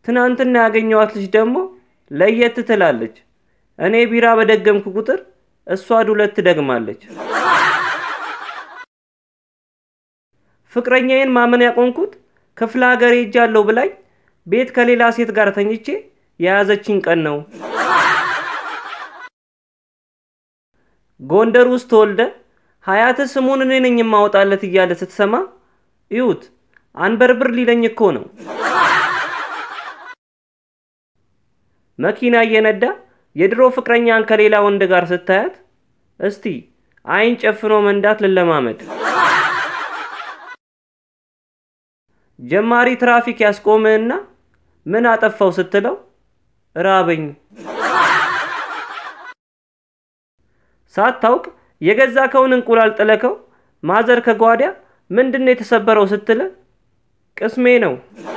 ትናንትና ያገኘዋት ልጅ ደግሞ ለየት ትላለች። እኔ ቢራ በደገምኩ ቁጥር እሷ ዱለት ትደግማለች። ፍቅረኛዬን ማመን ያቆምኩት ክፍለ ሀገር ሄጃለሁ ብላኝ ቤት ከሌላ ሴት ጋር ተኝቼ የያዘችኝ ቀን ነው። ጎንደር ውስጥ ተወልደ ሀያት ስሙን እኔ ነኝ የማወጣለት እያለ ስትሰማ እዩት፣ አንበርብር ሊለኝ እኮ ነው። መኪና እየነዳ የድሮ ፍቅረኛን ከሌላ ወንድ ጋር ስታያት እስቲ አይን ጨፍኖ መንዳት ልለማመድ። ጀማሪ ትራፊክ ያስቆምህና ምን አጠፋው ስትለው ራበኝ። ሳታውቅ የገዛ ከውን እንቁላል ጥለከው ማዘር ከጓዳ ምንድን ነው የተሰበረው ስትለ ቅስሜ ነው